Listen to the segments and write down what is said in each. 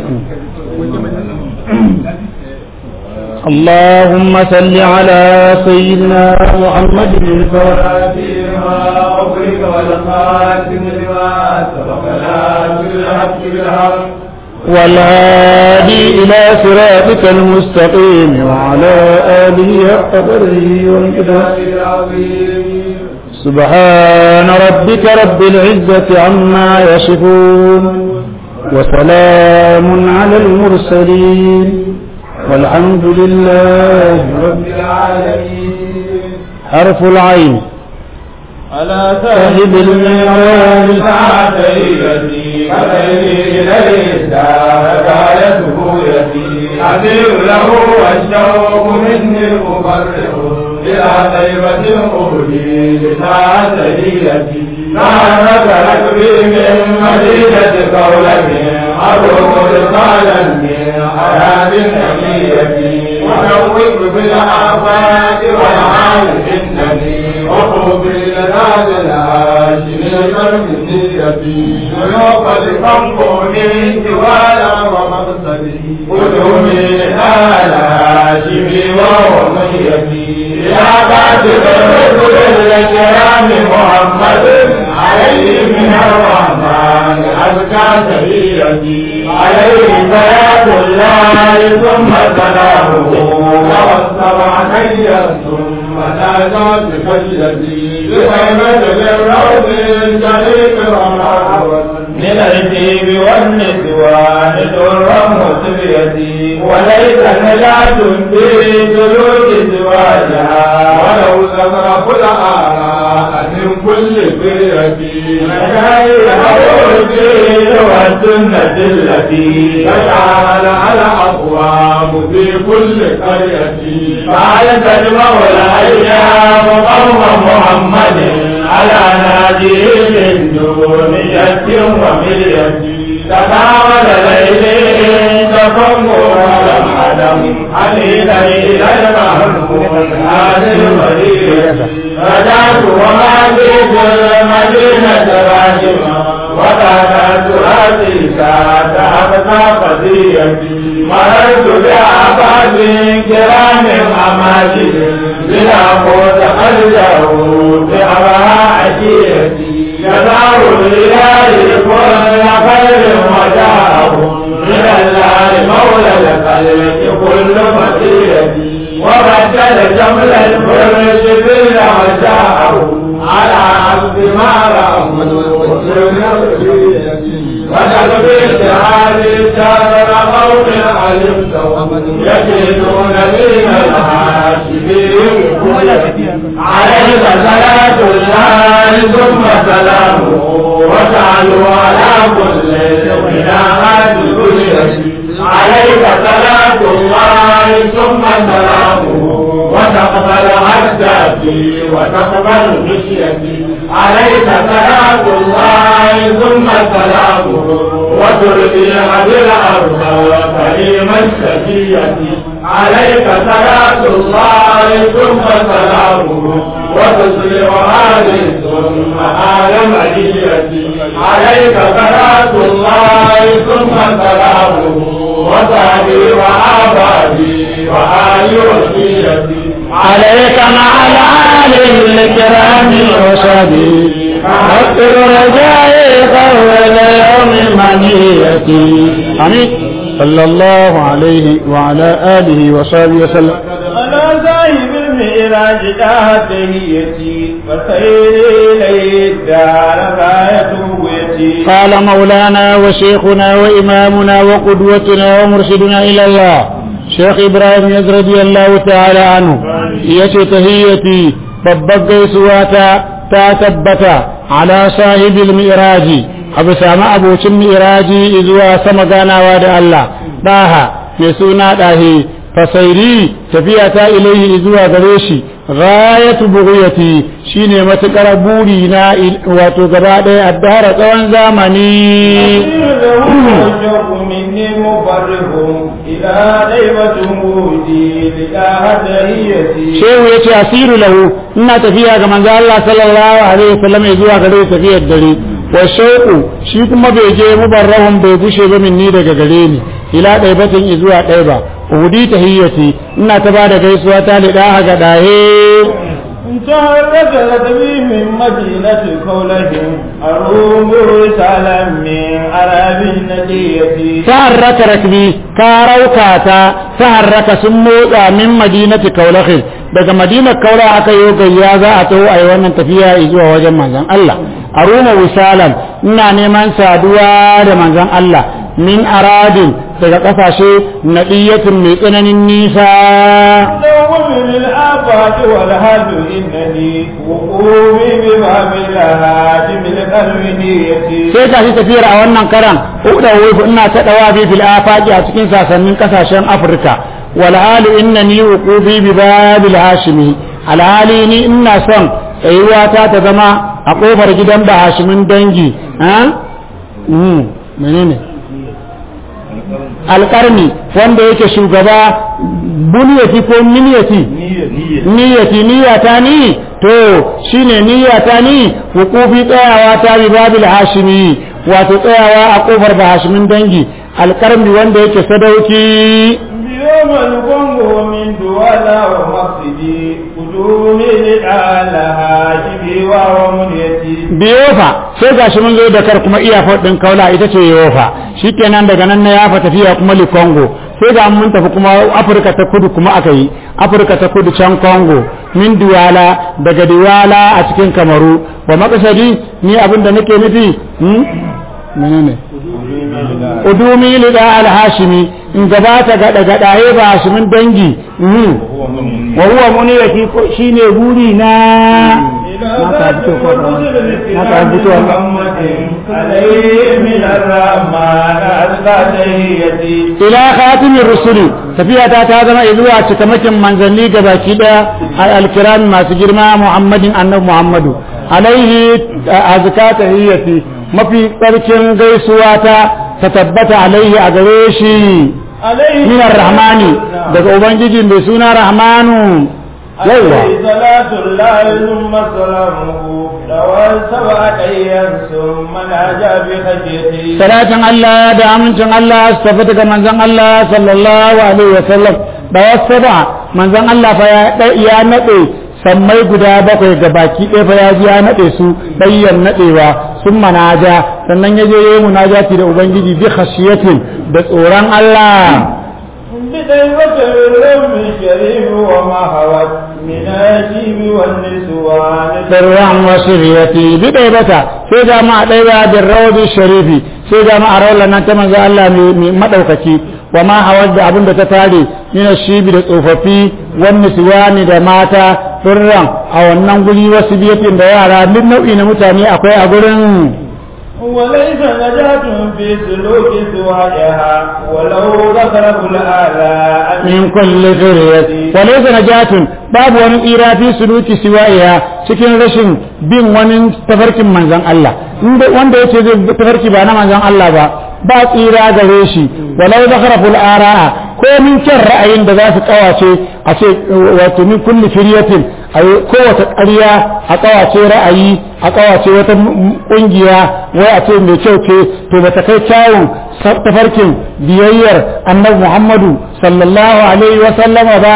اللهم صل على سيدنا محمد الفاتح فيما أغرق والخاتم لما سبق لا بالحق بالحق والهادي إلى صراطك المستقيم وعلى آله حق قدره وانقداره العظيم سبحان ربك رب العزة عما يصفون وسلام على المرسلين والحمد لله رب رب العالمين حرف العين على صاحب المعراج سعديتي فخيري إليه الدار غايته يتي أدير له والشوق مني مفرح إلى طيبة أهدي لسعديتي نعمة ركبي من مدينة قولة أروق رسالا من حياة نبيتي ونوّر بالآفاق والعالم إنني وحبي لناد الهاشم القلب نيتي ويوقد قنبوني جوالا ومقصدي قدومي آل هاشمي وهو ميتي يا كاتب الرسل الكرام محمد عليه من الرحمن أزكى سريرتي عليه صلاة الله ثم سلامه ووصف علي ثم نادى بخشيتي بخيمة للروض الشريف رمضان من الجيب والنسوان درا وسريتي وليس نجاة في سلوك زواجها ولو زخرف الآراء من كل فريتي مشايخ الدين والسنة التي تجعل على أبواب في كل قرية فعلت المولى أيام قوم محمد على ناديه من دون يد وملية تناول ليلين تفم ولم عدم حليلا إلى المهموم هذه المدينة رجعت وما جئت المدينة راجما وكانت راسي ساعة أبقى قضيتي مررت بأعباد كرام أماجد بلا قوت خرجه بأبها عشيرتي جزاه الإله كل خير وجاءه من الله مولى الخلق كل مسيرتي وبدل جمل الفرش بلا وجاءه على عبد ما رأى وجد في اتحاد شر قوم علمتهم يجدون دين الحاشمين عليك صلاة الله ثم سلامه وجعلوا على كل خلافات كل عليك صلاة الله ثم سلامه وتقبل عزتي وتقبل مشيتي عليك صلاة الله ثم سلامه وترضي بالأرض كريم الشفية عليك صلاة الله ثم سلامه وتصلح هذه ثم آل مليتي عليك صلاة الله ثم سلامه وصحبي وآبادي وآل وصيتي عليك مع العالم الكرام وصحبه أكثر رجائي قول يوم منيتي آمين صلى الله عليه وعلى آله وصحبه وسلم على صاحب المعراج تهيتي وسير إليه الدار غايته يتي قال مولانا وشيخنا وإمامنا وقدوتنا ومرشدنا إلى الله شيخ إبراهيم يز رضي الله تعالى عنه يشي تهيتي babbar gaisuwa ta ta tabbata ala sahibil mi'raji abu sami abocin mi'raji zuwa sama ganawa da Allah daha mai suna dahe fasairi tafiya ta ilaihi zuwa gare shi ghayatu bughyati shine matukar buri na wato gaba ɗaya addara tsawon zamani مني مفرح إلى غيبة مودي لله تهيتي shehu ya ce asiru lahu ina tafiya ga manzo Allah sallallahu alaihi wasallam ya zuwa gare tafiyar dare wa shauku shi kuma bai je mubarrahun bai gushe ba minni daga gare ni ila ɗaibatin izuwa ɗaiba uhudi tahiyyati ina ta bada gaisuwa ta liɗa ga ɗahe تهرج ركبي من مدينة كولهم أروم رسالا من عرب النجية taharraka rakbi ka rauka ta taharraka sun motsa min madinati kaulakhin daga madinar kaula aka yi gayya za a taho a yi wannan tafiya zuwa wajen manzon Allah a ruma wisalan ina neman saduwa da manzon Allah min aradin daga kasashe nadiyatin mai tsananin nisa دوم للآفات والهد إنني وقومي بباب الهاجم القلب نيتي sai ga shi tafiyar a wannan karan uda wufu ina ta dawa bi fil afaqi a cikin sasannin kasashen Afirka wal hali innani uqubi bi babil hashimi al hali ni ina son tsayuwa ta ta zama a kofar gidan ba hashimin dangi ha mm menene alƙarni wanda yake shugaba buniyati ko miniyati niyyati niyyata ni to shine niyyata ni hukufi tsayawa ta bi babil hashimi wato tsayawa a kofar ba hashimin dangi alƙarni wanda yake sadauki بيوم الكونغو من دوالا ومقصدي قدومي للعالى هاجمي ومنيتي biyofa sai gashi mun zo da kar kuma iyafar din kaula ita ce yofa shikenan daga nan na yafa tafiya kuma li Congo sai ga mun tafi kuma Afirka ta kudu kuma aka yi Afirka ta kudu can Congo min Duwala daga Duwala a cikin Kamaru wa makasadi ni abin da nake nufi hmm? menene udumi lida al-hashimi in gabata gada gadaye ba hashimin dangi hmm. wa huwa muniyati ko shine buri na إلى ذات الرسل في محمد عليه من الرحمن أزكى تهيتي ila khatimin rusuli tafiya ta ta zama zuwa cikamakin manzanni gabaki daya al-kiram masu girma muhammadin annabi muhammadu alaihi azka tahiyyati mafi tsarkin gaisuwa ta ta tabbata alaihi a gare shi عليه min rahmani daga ubangiji mai suna rahmanu yawa عليه صلاة الله ثم سلامه لو سبع أيام ثم ناجى بخشيته salatin Allah da amincin Allah su tafi daga manzon Allah sallallahu alaihi wa sallam da wasu ba manzon Allah fa ya ya nade sammai guda bakwai ga baki ɗaya fa ya ji ya nade su bayyan nadewa sun manaja sannan ya je yayi munajati da ubangiji bi khashiyatin da tsoron Allah بديوة الرب الشريف وما هوت من الشيب والنسوان sirran wasu riyati bi ɗaya bata sai ga ma ɗaya da rawadi sharifi sai ga ma a rawar nan ta manzo Allah mai madaukaki wa ma hawar da abin da ta tare yana shibi da tsofaffi wani siwani da mata sirran a wannan guri wasu biyatin da yara duk nau'i na mutane akwai a gurin وليس نجاة في سلوك سواجها ولو ذكره الآلاء min kulli zuriyati wa laysa najatun babu wani tsira fi suluki siwaiha cikin rashin bin wani tafarkin manzon Allah inda wanda yace zai bi tafarki ba na manzon Allah ba ba tsira gare shi walau zakharaful ara'a ko min kyan ra'ayin da za su kawace a ce wato min kulli firyatin a kowace ƙarya a kawace ra'ayi a kawace wata ƙungiya wai a ce mai kyau ce to ba ta kai kyawun tafarkin biyayyar annabi Muhammadu sallallahu alaihi wa sallama ba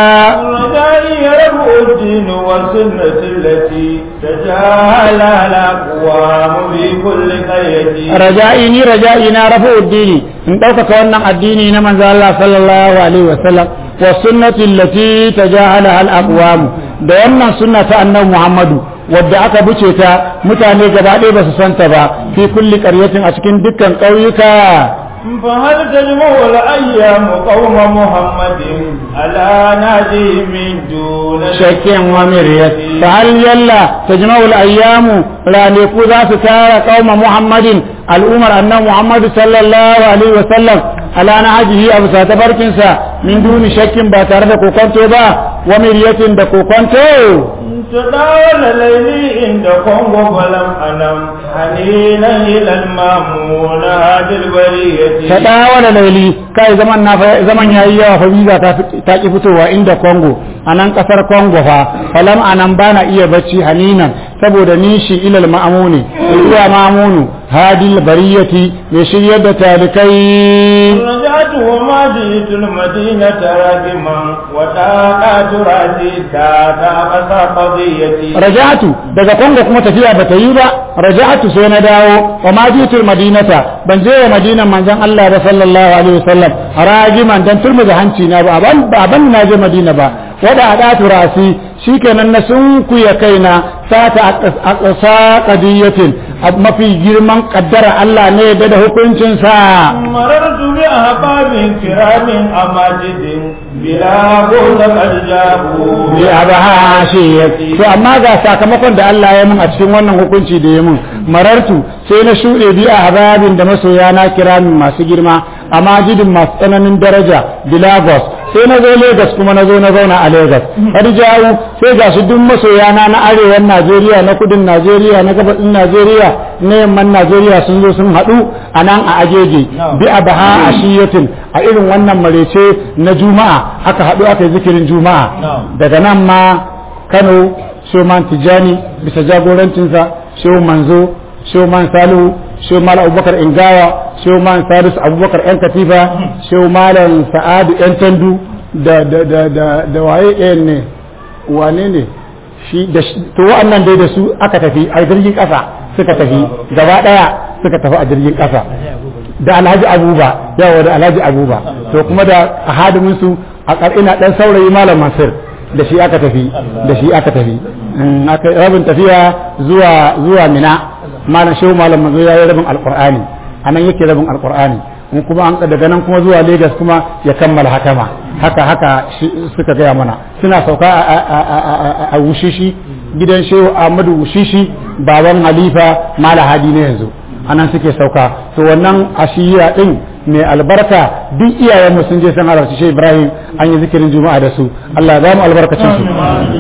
الرجاء رفع الدين والسنة التي تجاهل الأقوام في كل قرية raja'i ni raja'i na rafa addini in ɗaukaka wannan addini na manzo Allah sallallahu alaihi wa sallam wa sunnati allati tajahalaha al-aqwam da wannan sunna ta annabi Muhammadu wadda aka buce ta mutane gaba ɗaya ba su santa ba fi kulli qaryatin a cikin dukkan ƙauyuka فهل تجمع الأيام قوم محمد على نادي من دون shakkin wa miryat fa hal yalla tajma'u al-ayyamu raniku za su tara qauma muhammadin al'umar annabi muhammad sallallahu alaihi wa sallam ala nahjihi abu sa tabarkinsa min duni shakkin ba tare da kokonto ba wa miryatin da kokonto تداول ليلي عند كونغو فلم أنم حنينا إلى المامون هذه البرية ta dawo da laili kai zaman na fa- zaman yayi yawa fa visa ta fi- ta ki fitowa inda Congo a nan kasar Congo fa falam anan bana iya bacci haninan saboda nishi ilal ma'amuni zuwa ma'amunu hadil bariyati mai shiryar da talikai رجعت المدينة راجما وتاقات راسي تاتا أقصى قضيتي raja'atu daga kongo kuma tafiya bata yi ba raja'atu sai na dawo wa ma jitul madinata ban je wa madinan manzon Allah ba sallallahu alaihi wasallam rajiman dan turmu da hanci na ba ban ba ban na je madina ba wada adatu rasi shikenan na sunkuya kaina sata aqsa qadiyatin mafi girman kaddara Allah ne da da hukuncin sa مررت بأحباب كرام أماجد بلا بوز قد جابوا bi abaha shi to amma ga sakamakon da Allah ya mun a cikin wannan hukunci da ya mun marartu sai na shuɗe bi a hababin da masoya na kiramin masu girma amma jidin masu tsananin daraja bi Lagos sai na zo Lagos kuma na zo na zauna a Lagos har jawo sai ga su duk masoya na na arewan Najeriya na kudin Najeriya na gabasin Najeriya na yamman Najeriya sun zo sun haɗu a nan a agege bi abaha ashiyatin a irin wannan marece na juma'a aka haɗu aka yi zikirin juma'a daga nan ma kano shoman tijjani bisa jagorancinsa shehu manzo shehu man salihu shehu malam abubakar ingawa shehu man salisu abubakar yan katifa shehu malam sa'adu yan tandu da da da da da waye ɗayan ne wane ne shi da to wa'annan dai da su aka tafi a jirgin ƙasa suka tafi gaba ɗaya suka tafi a jirgin ƙasa da alhaji abuba yawa da alhaji abuba to kuma da hadimin su a ina dan saurayi malam mansur da shi aka tafi da shi aka tafi aka rabin tafiya zuwa zuwa mina malam shehu malam manzo yayi rabin alqur'ani anan yake rabin alqur'ani in kuma an daga nan kuma zuwa Lagos kuma ya kammala hakama haka haka suka gaya mana suna sauka a wushishi gidan shehu Ahmadu wushishi baban Halifa Mala Hadi ne yanzu anan suke sauka to wannan ashiya din mai albarka duk iyayen mu sun je san halarci shi Ibrahim an yi zikirin juma'a da su Allah ya ba mu albarkacin su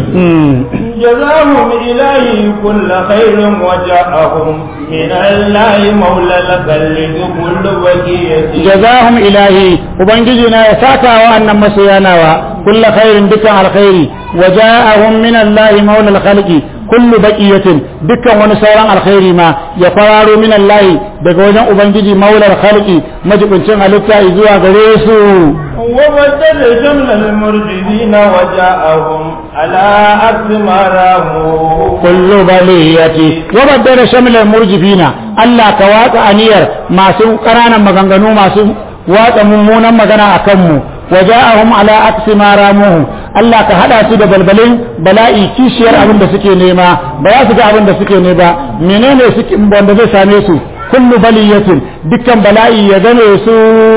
جزاهم إلهي كل خير وجاءهم من الله مولى الخلق كل بقية جزاهم إلهي وبنجينا يساكا وأن مسيانا كل خير دكا على الخير وجاءهم من الله مولى الخلق كل بقية دكا ونسورا الخير ما يقرار من الله بقوجا وبنجي مولى الخلق مجب انشان لكا إزوا غريسو وبدل جمل المرجدين وجاءهم على عكس ما راموا كل بلية وبدل شمل المرجفين الله كواك أنير ما سو قرانا مغنغنو ما سو watsa mummunan magana a kanmu waja'ahum ala aksi ma ramuhu Allah ka hada su da balbalin bala'i kishiyar abin da suke nema ba za su ga abin da suke ne ba menene suke wanda zai same su kullu baliyatin dukkan bala'i ya gane su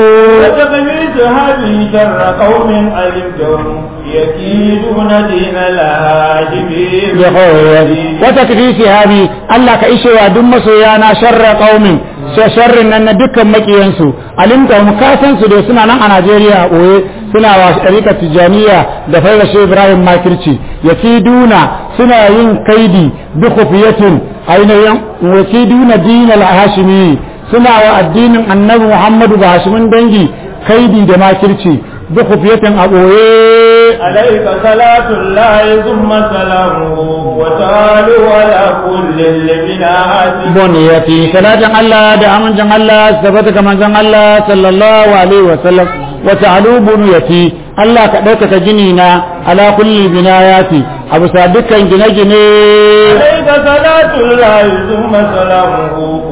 وتقميت هذه شر قوم علمتهم يكيدون دين الهاجمين wata kafisi habi Allah ka ishewa duk masoyana sharra qaumin sharrin nan na dukkan makiyansu alimta mu kasan su da suna nan a Najeriya a boye suna wa sharika tijaniya da faira shi Ibrahim makirci yakiduna suna yin kaidi bi khufiyatin ainihin yakiduna dinal hashimi suna wa addinin annabi Muhammadu ba hashimin dangi kaidi da makirci bi khufiyatin a boye عليك صلاة الله ثم سلامه وتعالوا على كل البناءات buniyati salatin Allah da amincin Allah sabata ga manzon Allah sallallahu alaihi wa sallam wa ta'alu buniyati Allah ka ɗaukaka gini na ala kulli binayati a bisa dukkan gine-gine عليك صلاة الله ثم سلامه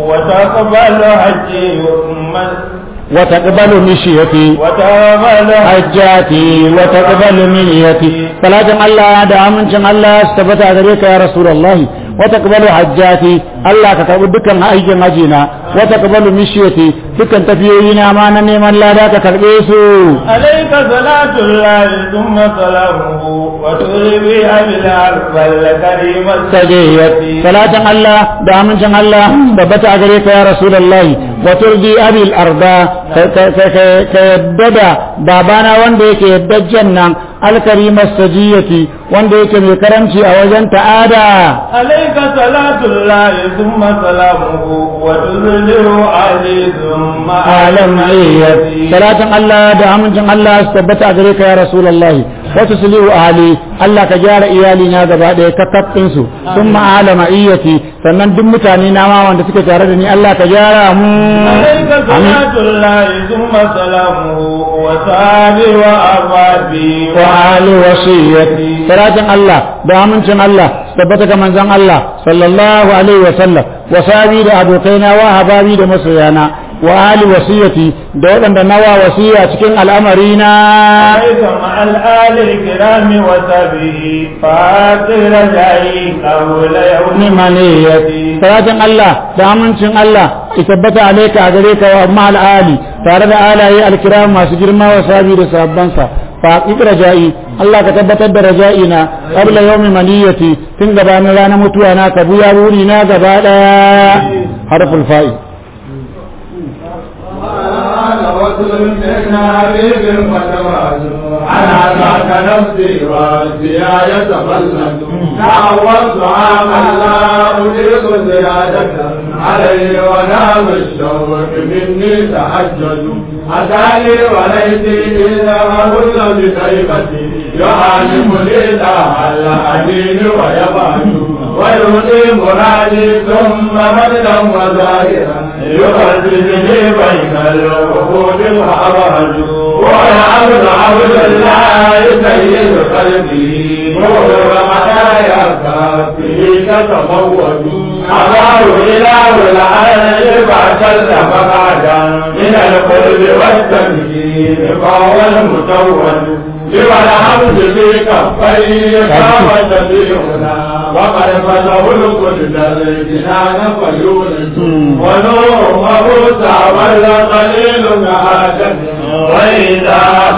وتقبل حجي ثم wa taqbalu mishiyati وتقبل hajjati wa taqbalu miniyati salatin Allah da amincin Allah sabata gare ka ya rasulullahi wa taqbalu hajjati Allah ka karbi dukkan aikin hajina wa taqbalu mishiyati dukkan tafiyoyi na ma na neman lada ka karbe su عليك صلاة الله ثم سلامه وتربي بالعرف الكريم sajiyat salatin Allah da amincin Allah tabbata a gare ka ya rasulullahi wa turdi abil arda ka yadda da babana wanda yake yaddajen nan alkarimar sajiyati wanda yake mai karamci a wajen ta'ada عليك صلاة الله ثم سلامه وتذله علي ثم alam عيتي salatin Allah da amincin Allah su tabbata a gare ka ya rasulullahi wa tuslihu ahli Allah ka gyara iyali na gaba daya ka kafin su thumma ala ma'iyati sannan duk mutane na ma wanda suke tare da ni Allah ka gyara mu عليك صلاة الله ثم سلامه وصحبه وأصحابه wa ali wasiyyati salatin Allah da amincin Allah tabbata ga manzon Allah sallallahu alaihi wa sallam wa sabi da abokaina wa hababi da masoyana wa ali wasiyati da waɗanda nawa wasiya cikin al'amari na عليك مع الآل الكرام وصحبه فاطر جاي قول يوم nimaniyati salatin Allah da amincin Allah ya tabbata alaika a gare ka wa ma'al ali tare da alaye alkiram masu girma wa sabi da sabbansa fa haqiq raja'i Allah ka tabbatar da raja'i na qabla yawmi maniyati tun gabanin ranar mutuwa na ka buya wuri na gaba daya harful fa'i أنا رسول من حبيب فتبعت أنا ذاك نفسي راسي يتفلت تعوضت عام لا أريد زيادة علي ونام الشوق مني تحجج أتاني وليتي إذا هل بطيبتي يعلم لي تعالى الأمين ويبعد ويؤتي مرادي ثم مجدا وزاهرا يخرجني بين الوقود الحرج ويعبد عبد الله سيد قلبي نور مدايا كافه تتموج أضار إله العالم فأشد مقعدا من القلب والتمكين فهو المتوج لما الحمد في كفيه قام سبيلنا وقد فتح الكل الجنان فيولد ونور وموسى والقليل كهاشم وإذا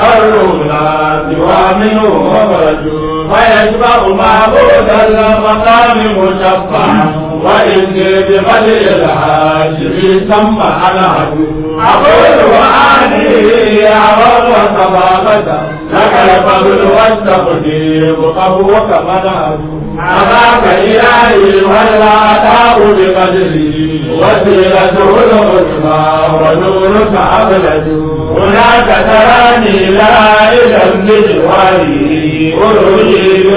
خرونا سوى منه وخرجوا فيشبع معبود المقام مشفعا وإني بغدر الحاشر ثم أنا عدو أقول وأعني يا رب وصبابة لك الفضل والتقدير قبوك منعدو أباك إلهي ولا أتاه بقدري وسيلته العظمى ونورك أبلد هناك تراني لا إلى بجواري أريد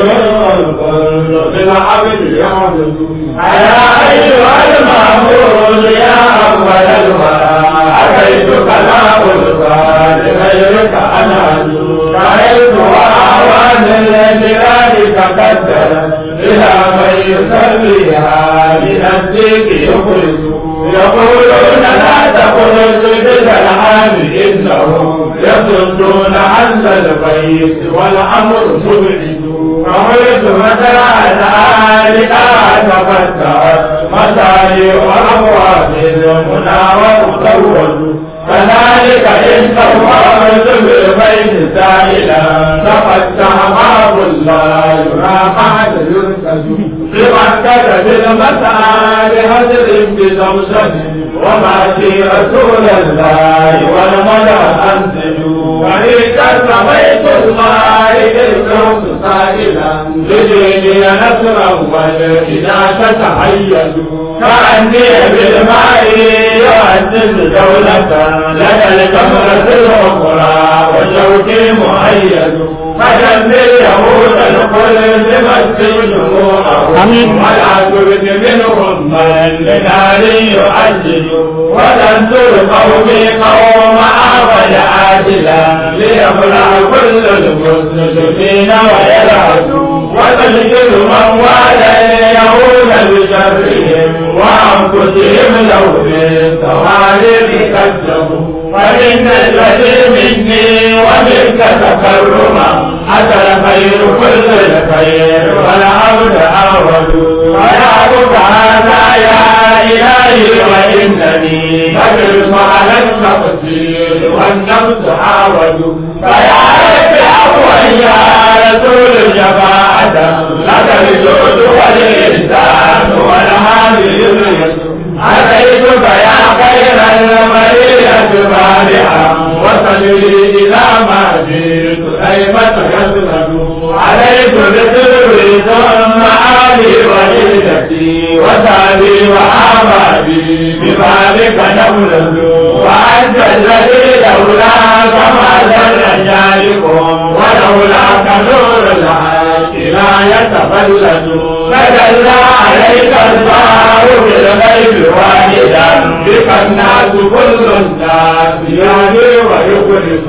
الكل بالعبد يعبد أيا أيها المعبود يا أول الورى أتيتك لا ألقى لغيرك أنا رأيت وأعوان الجلال تقدرت إلى من يصليها من الديك يخرج يقولون لا تخرج بالعام إنهم يصدون عن البيت والأمر مبعد فقلت متى ذلك تفتحت مصاري وأبواب المنى ومزود كذلك إن تفرد بالبيت سائلا تفتح باب الله يرى بعد يرتد بمكة بالمسعى بهجر بزوجة وما في رسول الله والمدى أنزلوا وليك سميت الله بالكوس سائلا لديني نصرا والإذا تتحيزوا كأني بالماء يؤسس دولة لدى الكمرة الأخرى وشوكي مؤيد فدمر يهود القلب مسجد آمين. ولا تبد منهم من لنار يؤجل وتنصر قومي قوم عبد عاجلا ليبلع كل المسلمين ويلعبوا وتشكل من والى اليهود بشرهم وانفسهم لو بالتوالي كذبوا فإن الذي مني ومنك تكرما أتى الخير كل الخير والعبد أعود ويعبد هذا يا إلهي وإنني فبرم على التقصير والنفس أعود فيا رب أهوى يا رسول الشفاعة لك الجود والإحسان والهادي الرسول أتيتك يا خير المرية بارعا وصلي إلى ما جئت أيمة يسرد عليك بسر ثم آلي وعيدتي وسابي وآبادي ببابك نولد وأنت الذي لولاك ما زل جاركم ولولاك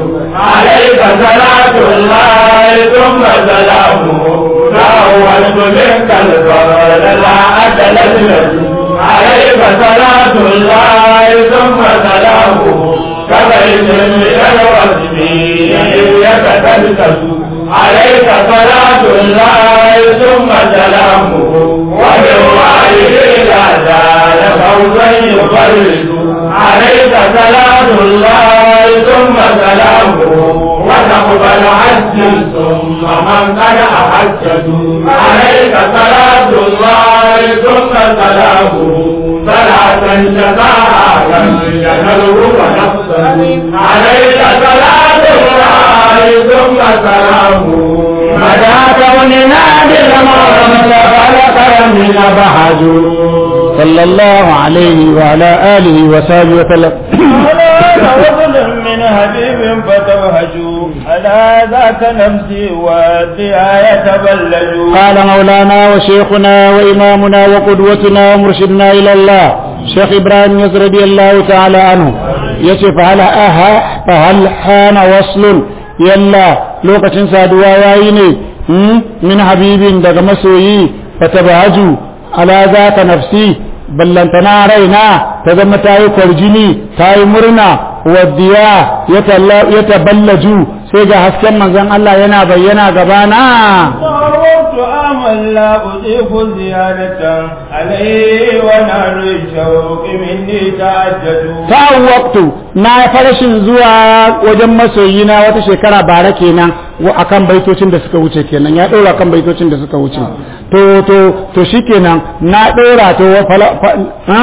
عليك صلاة الله ثم سلامه تأولت منك الفضل لا أتلت عليك صلاة الله ثم سلامه كبيت من الوزن يتكلكس عليك صلاة الله ثم سلامه وبالوالد لا زال فوزا يفرد عليك صلاة الله ثم سلامه وتقبل حج ثم من قد أحجت عليك صلاة الله ثم سلامه صلاة شفاعة ينال ونفسا عليك صلاة الله ثم سلامه مدى كوننا بالمرمى خلق من بحج صلى الله عليه وعلى آله وصحبه وسلم على وصل من حبيب فتوهجوا على ذاك نفسي والدعاء يتبلج قال مولانا وشيخنا وإمامنا وقدوتنا ومرشدنا إلى الله شيخ إبراهيم يزر رضي الله تعالى عنه يشف على أها فهل حان وصل يلا لوكة سادوا وعيني من حبيب دق مسوي فتبهجوا على ذاك نفسي ballantana raina ta zama ta yi kwarjini ta yi murna waddiya ya taballaju sai ga hasken manzon Allah yana bayyana gabana صارت أمل لا أضيف زيادة عليه ونار الشوق مني تعجج ta waktu na farashin zuwa wajen masoyina wata shekara bara kenan wa akan baitocin da suka wuce kenan ya ɗora kan baitocin da suka wuce to to to shikenan na ɗora to wa fala fa, ha?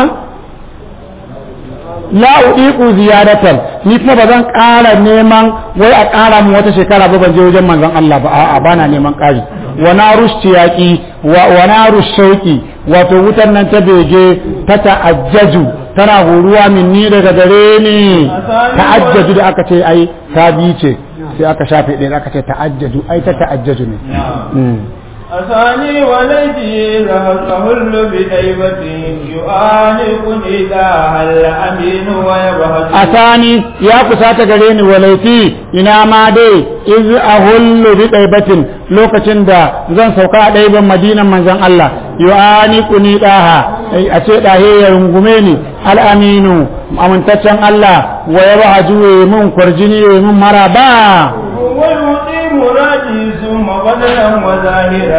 la udiku ziyadatan ni kuma ba zan ƙara neman wai a ƙara mu wata shekara ba ban je wajen manzon Allah ba a'a bana neman ƙari wa naru shiyaqi wa wa naru shauqi wato wutan nan ta bege ta ta'ajjaju tana horuwa min ni daga gare ni ta'ajjaju da aka ce ai ta bi ce sai aka shafe ɗaya aka ce ta'ajjaju ai ta ta'ajjaju ne Mm. أثاني ولدي ذهل بطيبة يعانقني ذا الأمين ويبهج asani ya kusata gare ni walaifi ina ma dai iz ahullu bi daibatin lokacin da zan sauka a daiban madinan manzon Allah yu'ani kuni daha a ce dahe ya rungume ni al-aminu amintaccen Allah wa yabhaju mun kwarjini mun maraba ويؤتي مرادي ثم بدلا وظاهرا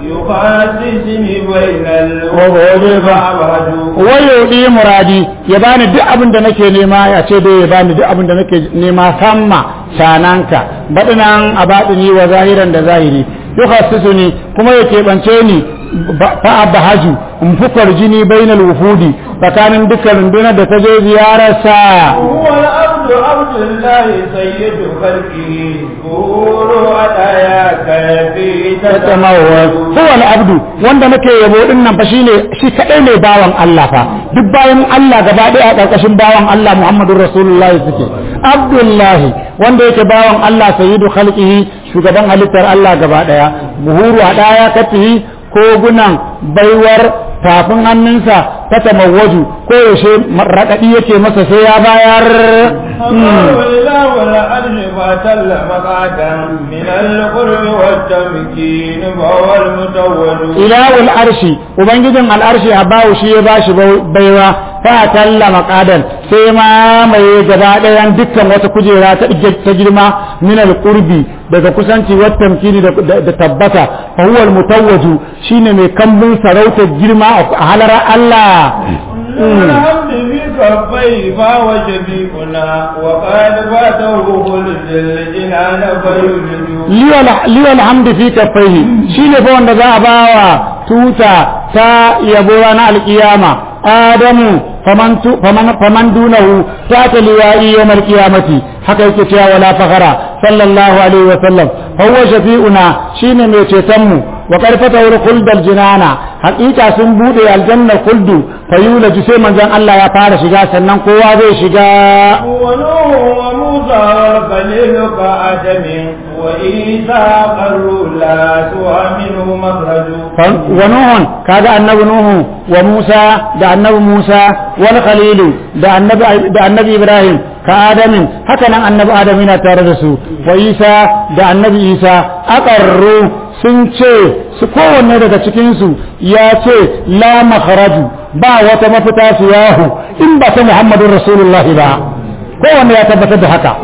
يخاسسني بين الوجود فأبهج wayo muradi ya bani duk abin da nake nema ya ce dai ya bani duk abin da nake nema samma shananka baɗinan a baɗini wa zahiran da zahiri yukhassisu ni kuma ya keɓance ni fa abahaju in fukar jini bainal wufudi tsakanin dukkan rundunar da ta je ziyararsa هو العبد عبد الله سيد خلقه قول أتاياك في tatamawar huwa abdu wanda nake yabo din nan fa shine shi kadai ne bawan Allah fa duk bayan Allah gaba daya a karkashin bawan Allah Muhammadur Rasulullahi suke Abdullahi wanda yake bawan Allah sayyidu khalqihi shugaban halittar Allah gaba daya buhuru a daya kafihi kogunan baiwar tafin hannunsa ta tamawwaju ko yaushe raɗaɗi yake masa sai ya bayar الله إله والأرش فاتل مقعدا من القرب والتمكين فهو المتوج ilawul arshi ubangijin al'arshi a bawu shi ya bashi baiwa fa talla maqadan sai ma mai gaba ɗayan dukkan wata kujera ta ta girma min al-qurbi daga kusanci wa tamkini da tabbata fa huwa al-mutawwaju shine mai kambun sarautar girma a halarar Allah الحمد في كفيه فهو شفيقنا وقد فاته خلد الجنان فيولد liwal hamdu fi kaffaihi shine fa wanda za a bawa tuta ta yabo ranar alkiyama adamu faman tu- faman faman dunahu ta ta liwa'i yawmal qiyamati haka yake cewa wala fakhara sallallahu alaihi wa sallam huwa shafi'una shine mai ceton mu wa karfata wuri kuldal jinana hakika sun bude aljanna kuldu fayula sai manzon Allah ya fara shiga sannan kowa zai shiga ونوح وموسى والخليل كآدم وإيسى قروا لا سوى منه مخرج wa nuhun kaga annabi nuhu wa musa da annabi musa wal khalilu da annabi da annabi ibrahim ka adamin haka nan annabi adam yana tare da su wa isa da annabi isa aqarru sun ce su kowanne daga cikin su ya ce la makharaju ba wata mafita su yahu in ba ta muhammadun rasulullahi ba kowanne ya tabbatar da haka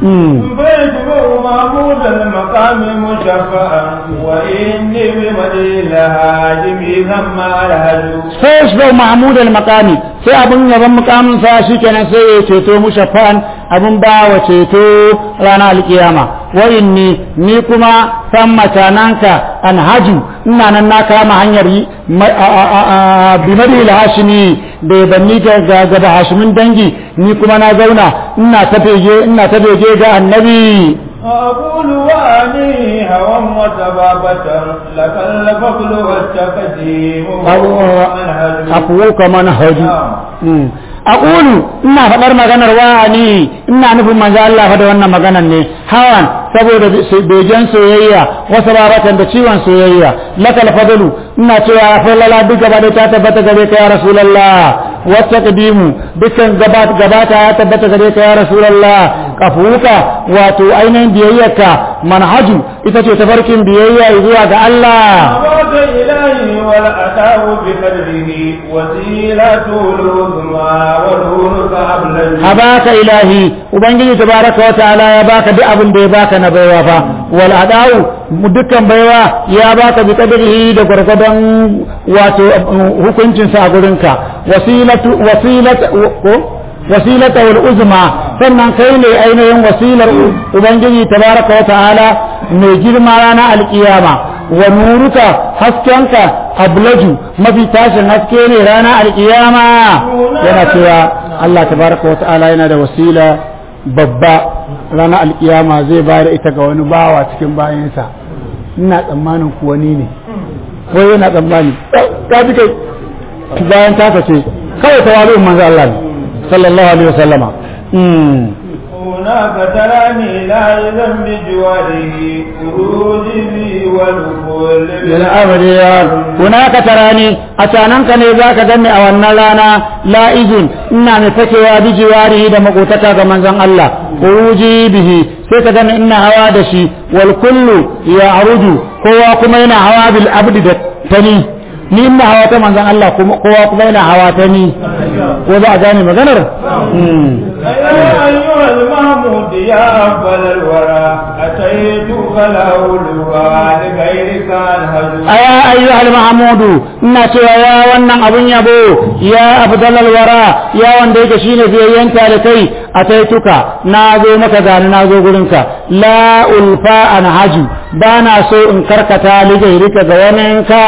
فيجبر محمود المقام مشفعا وإني بمدين هاجمي ثم الهجو sai ya shiga mahmud al-maqami sai abin yaban mukamin sa shikenan sai ya ceto mushaffan abin ba wa ceto ranar alkiyama wa inni ni kuma san matananka an haju ina nan na kama hanyar yi bimari hashimi da banni ga gaba hashimin dangi ni kuma na zauna ina ta bege ina ta bege ga annabi أقول وأني هوى وتبابة لك الفضل والتقديم والهجو afuwuka manhaji aqulu ina faɗar maganar wani ina nufin manzo Allah fa da wannan maganar ne hawan saboda begen soyayya wasu babatan da ciwon soyayya lakal fadlu ina cewa falala duk gaba da ta tabbata gare ka ya rasulullah wata kadimu dukkan gabata ya tabbata gare ka ya rasulullah kafuka wato ainihin biyayyarka manhaju ita ce tafarkin biyayya zuwa ga Allah أباك إلهي والأتاه بقدره وسيلة العظمى ونورك أبلج habaka ilahi ubangiji tabaraka wa ta'ala ya baka duk abin da ya baka na baiwa fa wal adau dukkan baiwa ya baka bi kadrihi da gurgudan wato hukuncin sa a gurinka wasilatu wasilatu ko wasilata wal uzma sannan kai ne ainihin wasilar ubangiji tabaraka wa ta'ala mai girma ranar alkiyama wa nuruka haskenka ablaju mafi tashin haske ne ranar alkiyama yana cewa Allah tabaraka wa ta'ala yana da wasila babba ranar alkiyama zai bayar ita ga wani bawa cikin bayansa ina tsammanin kuwa ni ne ko yana tsammani ta ji kai bayan tasa ce kawai tawazu'un manzo Allah ne sallallahu alaihi wasallama هناك تراني لا يذن بجواره خروجي بي والكل yana abadiya hunaka tarani a cananka ne za ka gani a wannan rana la'izun ina mai fakewa bi jiwarihi da makotaka ga manzon Allah uji bihi sai ka gani ina hawa da shi wal kullu ya aruju kowa kuma yana hawa bil abdi da tani ni ina hawa ta manzon Allah kuma kowa kuma yana hawa ta ni ko za a gane maganar يا أيها المحمود يا أفضل الورى أتيتك لأولها لغيرك الهجو aya ayyuhal mahmudu ina cewa ya wannan abun yabo ya afdalal wara ya wanda yake shine biyayyen talikai ataituka na zo maka gani na zo gurinka la ulfa an haju bana so in karkata ligairika ga waninka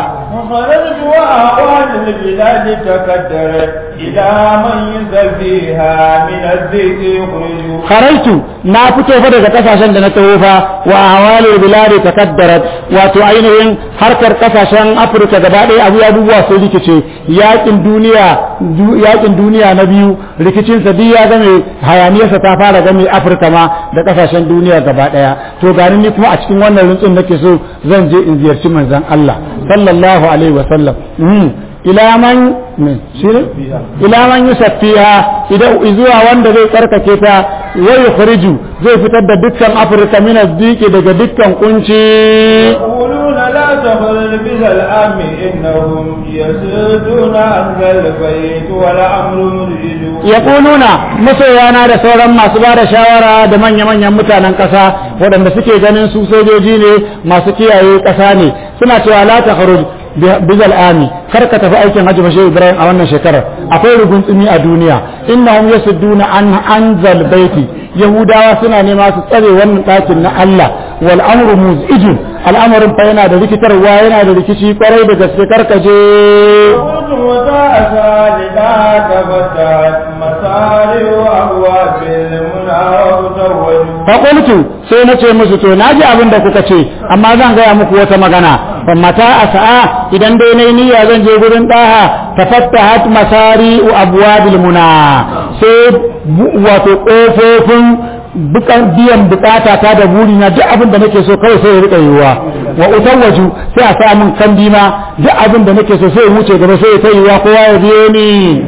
وخرجت وأعوان البلاد تكدرت إلى من ينزل فيها من الذكر يخرج kharaitu na fito fa daga kasashen da na taho fa wa awali biladi takaddarat wato ainihin harkar kasashen Afirka gaba ɗaya abu abubuwa sai rikice yakin duniya yakin duniya na biyu rikicin sa duk ya game hayaniyarsa ta fara game Afirka ma da kasashen duniya gaba ɗaya to gani ni kuma a cikin wannan rintsin nake so zan je in ziyarci manzon Allah sallallahu alaihi wa sallam ila man ne shine ila man yusaffiha idan zuwa wanda zai tsarkake ta wa yukhriju zai fitar da dukkan afirka min azdiki daga dukkan kunci يقولون لا تخرج بذا الأم إنهم يسدون عن ذا البيت والأمر مرجج yaquluna masoyana da sauran masu ba da shawara da manya-manyan mutanen ƙasa waɗanda suke ganin su sojoji ne masu kiyaye ƙasa ne suna cewa la takhruj bizal ami kar ka tafi aikin hajji bashe ibrahim a wannan shekarar akwai rugun tsumi a duniya innahum yasudduna an anzal baiti yahudawa suna nema su tsare wannan ɗakin na Allah wal amru muzijun al'amarin fa yana da rikitarwa yana da rikici kwarai da gaske karkaje قلت وتأسى لذاك فتحت مسارع أبواب المنى وتوجه faƙultu sai na ce musu to na ji abin da kuka ce amma zan gaya muku wata magana fa mata a sa'a idan dai na niyya zan je gurin ɗaha ta fattahat masari abwabil muna sai bu- wato ƙofofin bukan biyan bukata ta da buri na duk abin da nake so kawai sai ya rika yiwuwa wa utawaju sai a sa min kandi ma duk abin da nake so sai ya wuce gaba sai ya ta yiwuwa kowa ya biyo ni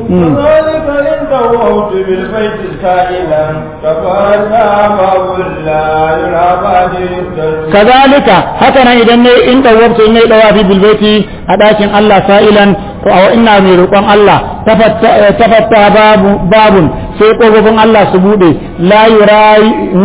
كذلك إن توهت بالبيت سائلا كفاتا باب لا يرى بعد يفتش kazalika haka nan idan ne in dawabtu ne dawafi bil baiti a dakin Allah sa'ilan to a ina mai roƙon Allah tafatta tafatta babu babun sai kofofin Allah su bude la yurai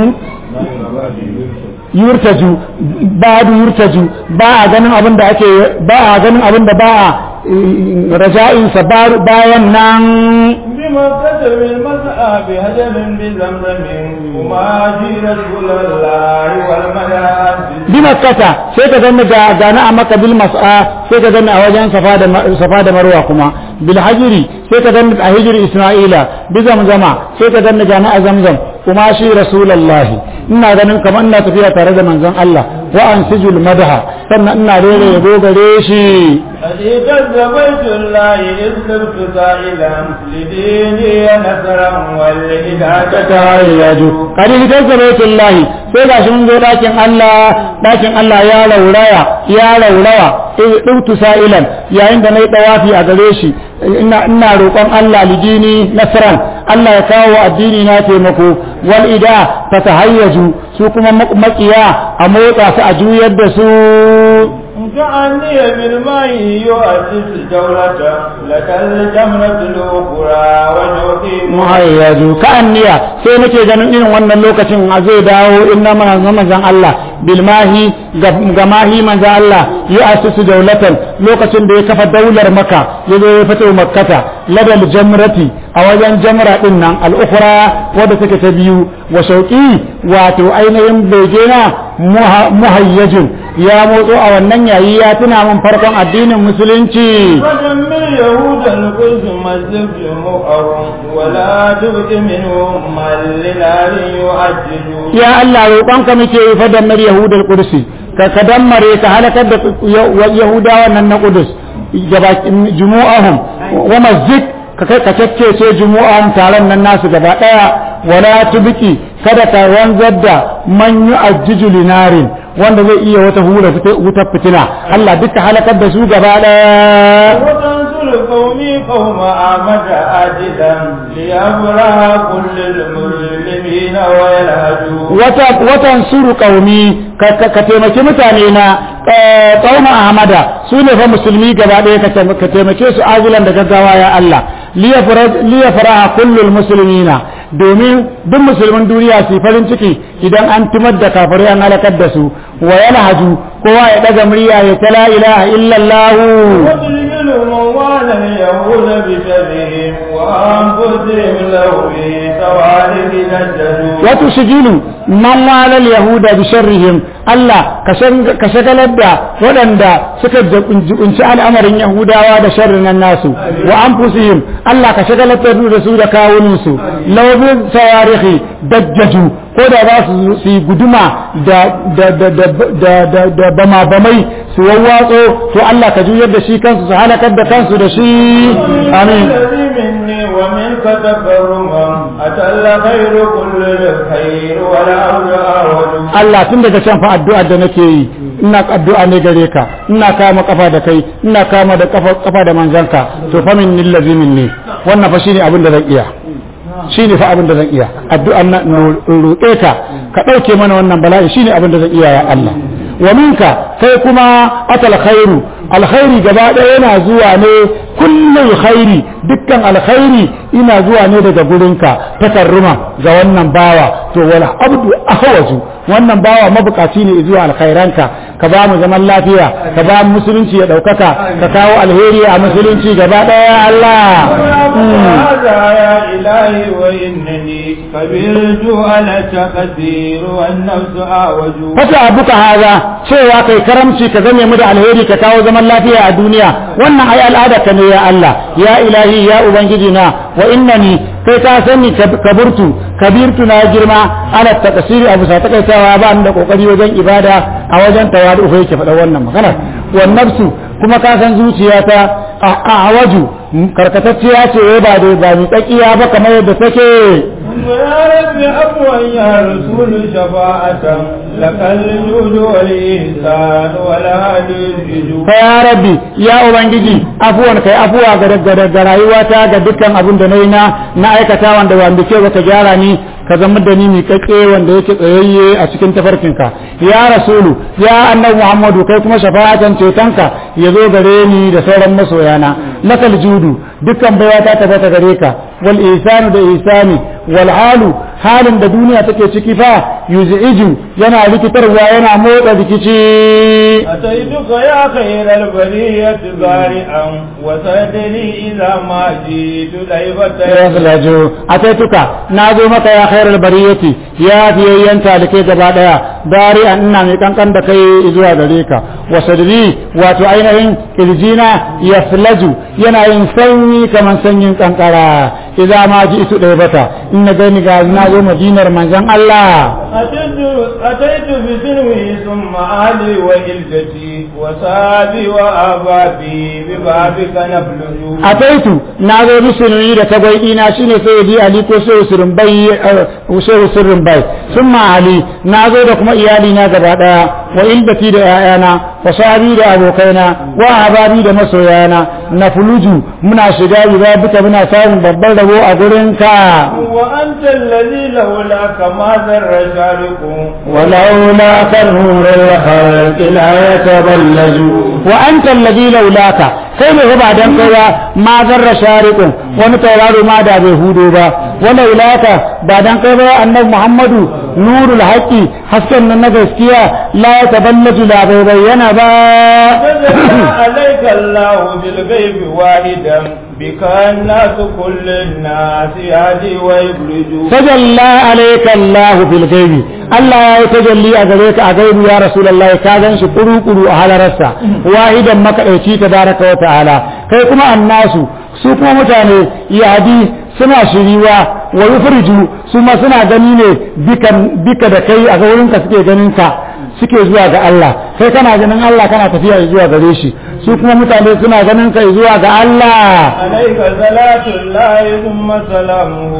yurtaju badu yurtaju ba a ganin abin da ake ba a ganin abin da ba a raja'in sa bayan nan بمكة بالمسعى بهجر بزمزم وما في رسول الله والملائكة bi makkata sai ka zanna ga gana a maka bil mas'a sai ka zanna a wajen safa da safa da marwa kuma bil hajiri sai ka zanna a hijiri isra'ila bi zamzama sai ka zanna gana a zamzam kuma shi rasulullah ina ganin kamar ina tafiya tare da manzon Allah wa ansijul madha sannan ina rere yabo gare shi أتيت بيت الله إذ صرت سائلا لديني نصرا والهداية tayyaju kadi hitar da baitullahi sai gashi mun zo dakin Allah dakin Allah ya lauraya ya laurawa ɗautu sa'ilan yayin da na yi ɗawafi a gare shi ina ina roƙon Allah lidini nasran Allah ya kawo addini na taimako wal ida ta tahayyaju su kuma makiya a motsa su a juyar da su كأني بالماء يؤسس الدولة لك الجمرة الأخرى وجوتي muhayyaju ka anniya sai nake ganin irin wannan lokacin a zai dawo inna mana manzon Allah bilmahi ga mahi manzon Allah ya asusu daulatan lokacin da ya kafa daular maka ya zo ya fito makkata ladal jamrati a wajen jamra din nan al-ukhra wadda take ta biyu wa shauqi wato ainihin begena muhayyajin ya motso a wannan yayi ya tuna min farkon addinin musulunci ودمر يهود القدس مزق جموعهم ولا تبق منهم من لنار يؤجج ya Allah roƙonka muke yi fa dammar yahudar kursi ka ka dammare ka halakar da yahudawa nan na kudus gaba jumu'ahum wa masjid ka kai ka caccece jumu'ahum taron nan nasu gaba daya wala tubiki kada ka wanzar da man yu'ajjiju linarin wanda zai iya wata hura wutar fitina Allah duka halakar da su gaba daya وتنصر قومي قوم أحمد آجدا ليبرى كل المسلمين ويلهجوا wata watan suru qaumi ka ka- ka taimaki mutane na eh, qauma ahmada su ne fa musulmi gaba ɗaya ka taim- ka taimake su ajilan da gaggawa ya Allah liya faraha kullul muslimina domin duk musulmin duniya su yi farin ciki idan an timar da kafirai an halakar da su wa yalhaju kowa ya daga murya ya ta la ilaha illallah وتجمل موال اليهود بشرهم وأنفسهم لو في سوالف نجدوا wato shigilu man walal yahuda bi sharrihim Allah ka shagalar da waɗanda suka jibunci al'amarin yahudawa da sharrin nan nasu wa anfusihim Allah ka shagalar da su da kawunin su lawbin sawarihi dajjaju ko da za su su yi guduma da da da da da da da bama bamai su wawwatso to Allah ka juyar da shi kansu su halakar da kansu da shi amin الذي مني ومنك تكرما أتى الخير كل الخير ولا أولى Allah tun daga can fa addu'ar da nake yi ina addu'a ne gare ka ina kama kafa da kai ina kama da kafa kafa da manzanka to fa min lillazi minni wannan fa shine abin da zan iya shine fa abin da zan iya addu'an nan roƙe ka ka dauke mana wannan bala'i shine abin da zan iya ya Allah wa minka kai kuma atal khairu alkhairi gaba ɗaya yana zuwa ne kullum khairi dukkan alkhairi ina zuwa ne daga gurinka takarruma ga wannan bawa to wal abdu ahwaju wannan bawa mabukaci ne zuwa alkhairanka ka ba mu zaman lafiya ka ba mu musulunci ya daukaka ka kawo alheri a musulunci gaba ɗaya Allah هذا يا إلهي وإنني كبرت على التقدير والنفس أعوج fata abuka haza cewa kai karamci ka zame mu da alheri ka kawo zaman lafiya a duniya wannan ai al'ada ka ne ya Allah ya ilahi ya ubangiji na wa innani kai ka sani kaburtu kabirtu na girma ala taqsiri abu sa takaitawa ba ni da kokari wajen ibada a wajen tawadu fa yake faɗa wannan magana wan nafsu kuma ka san zuciyata a awaju karkatacciya ce ba da ba mi tsakiya ba kamar yadda take ويا رب عفوا يا رسول شفاعة لك الجود والإحسان والهدي الجود fa ya rabbi ya ubangiji afuwan kai afuwa ga ga- ga rayuwata ga dukkan abin da nayi na na aikata wanda wanda ke ka gyara ni ka zama da ni miƙaƙe wanda yake tsayayye a cikin tafarkinka ya rasulu ya annabi muhammadu kai kuma shafa'atan cetonka ya zo gare ni da sauran masoyana lakal judu dukkan baiwa ta tabbata gare ka wal ihsanu da ihsani wal halu halin da duniya take ciki fa yuz'iju yana rikitarwa yana motsa rikici أتيتك يا خير البرية بارئا وسدني إذا ما جئت ليبة yaslaju ataituka na zo maka ya khairal bariyati ya fiyayyen talike gaba daya dari an ina mai kankan da kai zuwa gare ka wa sadri wato ainihin kirjina yaslaju yana yin sanyi kaman sanyin kankara idza ma ji isu ɗaya bata in na gani ga na zo madinar manzon Allah أتيت أتيت بسلوي ثم أهلي وإلتي وصابي وأبابي ببابك نبلج ataitu na zo musulmi da tagwai na shine sai di ali ko sai usurin bai sai usurin bai summa ali na zo da kuma iyali na gaba daya wa ilbati da ƴaƴana wa sahabi da abokaina wa hababi da masoyana na fuluju muna shiga riba duka muna samun babban rabo a gurin ka وأنت الذي لولاك ما ذر شارق ولولا كنور الخلق لا يتبلج وأنت الذي لولاك kai ne ba dan kai ba ma zarra shariqun wani tauraro ma da bai hudo ba wala ilaka ba dan kai ba annabi Muhammadu nurul haqi hasken nan na gaskiya la ya taballaju la bai bayyana ba فجعل عليك الله بالغيب واحدا بك الناس كل الناس يهدي ويبرج tajalla alayka Allah fil ghaibi Allah ya yi tajalli a gare ka a gaibi ya Rasulullah ka gan shi kuru kuru a halararsa wahidan makadaici tabaraka wa ta'ala kai kuma annasu su kuma mutane yadi suna shiriwa wa yufriju su ma suna gani ne bikan bika da kai a wurin ka suke ganin ka suke zuwa ga Allah kai kana ganin Allah kana tafiya zuwa gare shi su kuma mutane suna ganin ka zuwa ga Allah عليك صلاة الله ثم سلامه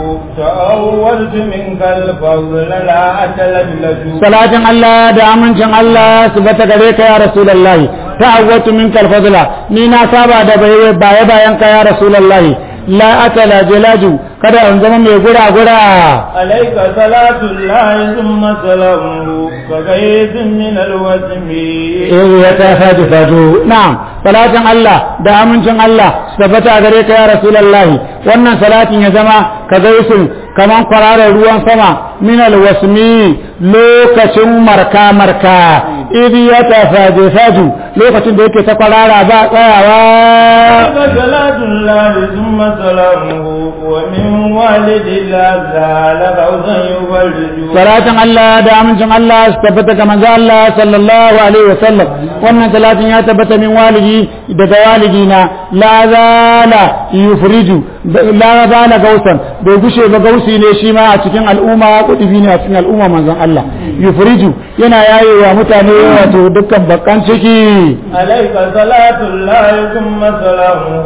تأولت منك الفضل لا أتلجلج salatin Allah da amincin Allah su bata gare ka ya Rasulullah ta'awwatu minka al-fadla ni na saba da baya bayan ka ya Rasulullah la atala jalaju kada in zama mai gura gura عليك صلاة الله ثم سلامه كغيث من الوسم eh ya ta fadi fado na'am salatin Allah da amincin Allah su tabbata gare ka ya Rasulullah wannan salatin ya zama ka gaisu kaman kwararar ruwan sama min alwasmi lokacin marka marka idi ya ta fadi fado lokacin da yake ta kwarara ba tsayawa عليك صلاة الله ثم سلامه ومن والد لا زال فوزا يبرج salatin Allah da amincin Allah su tabbata ga manzo Allah sallallahu alaihi wasallam wannan salatin ya tabbata min walidi daga walidi na la zala yufriju la zala gausan bai gushe ba gausi ne shi ma a cikin al'umma kudubi ne a cikin al'umma manzon Allah yufriju yana yayewa mutane wato dukkan bakkan ciki عليك صلاة الله ثم سلامه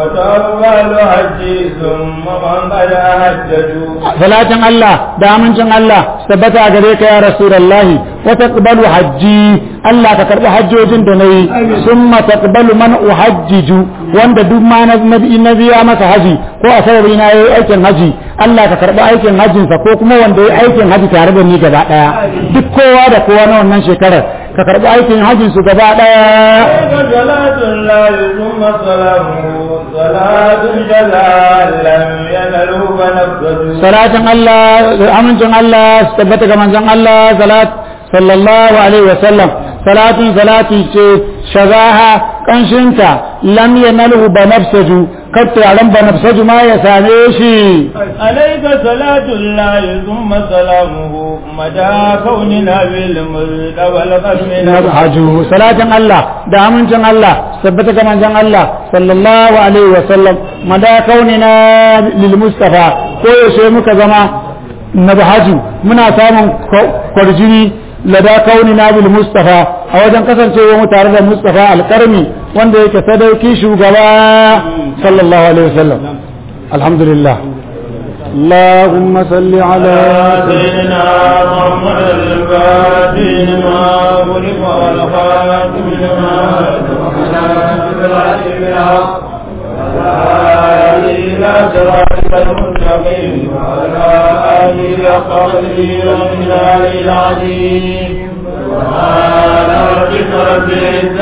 وتقبل حجي ثم من قد أهججوا salatin Allah da amincin Allah su tabbata a gare ka ya rasulullahi wa taqbalu hajji Allah ka karbi hajjojin da nayi summa taqbalu man uhajjiju wanda duk ma na na biya masa haji ko a sababi na yayi aikin haji Allah ka karbi aikin hajjin sa ko kuma wanda yayi aikin haji tare da ni gaba daya duk kowa da kowa na wannan shekarar ka karbi aikin hajjin su gaba daya عليك صلاة الله ثم سلامه صلاة جلال لم ينله فنفذوا salatin Allah amincin Allah su tabbata ga manzon Allah salat sallallahu alaihi wa sallam salatin salati ce shagaha kanshinta lam yanalu banafsaju kar turaren banafsaju ma ya same shi عليك صلاة الله ثم سلامه مدى كوننا بالمرد والقسم haju salatin Allah da amincin Allah su tabbata ga manzon Allah sallallahu alaihi wa sallam mada kaunina lil mustafa ko yaushe muka zama nabhaju muna samun kwarjini lada kaunina bil mustafa a wajen kasancewa mu tare da mustafa alkarmi wanda yake sadauki shugaba sallallahu alaihi wasallam alhamdulillah اللهم صل على سيدنا محمد الفاتح ما خلق والخاتم لما إلى صراطك المستقيم وعلى آله قدره ومن العظيم سبحان ربك رب العزة